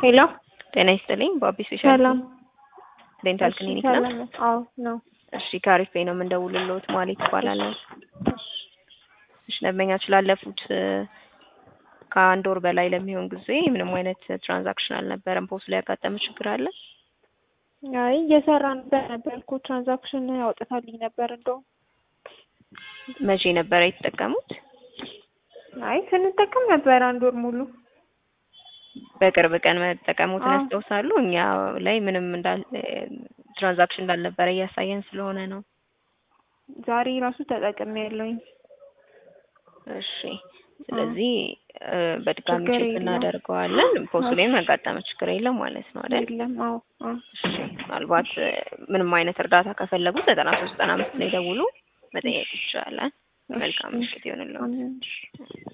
ሄሎ ጤና ይስጥልኝ። በአቢ ስፔሻል ሰላም ዴንታል እሺ፣ ክሊኒክ ነው። ሰላም አዎ ነው። እሺ ከአሪፍ ቤት ነው የምንደውልልዎት። ማለት ይባላለሁ። እሺ ደንበኛችን ላለፉት እ፣ ከአንድ ወር በላይ ለሚሆን ጊዜ ምንም አይነት ትራንዛክሽን አልነበረም። ፖስት ላይ ያጋጠመ ችግር አለ? አይ እየሰራ ነበር ነበር እኮ ትራንዛክሽን ያወጣታልኝ ነበር እንደውም መቼ ነበረ የተጠቀሙት? አይ ስንጠቀም ነበር አንድ ወር ሙሉ በቅርብ ቀን መጠቀሙትን አዎ። ያስታውሳሉ? እኛ ላይ ምንም እንዳል ትራንዛክሽን እንዳልነበረ እያሳየን ስለሆነ ነው። ዛሬ ራሱ ተጠቅሜ ያለውኝ እሺ ስለዚህ እ፣ በድጋሚ ችግር ቼክ የለውም። እናደርገዋለን። ፖስቱ ላይም ያጋጠመ ችግር የለም ማለት ነው አይደል? የለም አዎ አዎ እሺ ምናልባት እ፣ ምንም አይነት እርዳታ ከፈለጉ ዘጠና ሶስት ዘጠና አምስት ላይ ደውሉ መጠየቅ ይቻላል። መልካም ምሽት ይሆንልዎት። አሜን።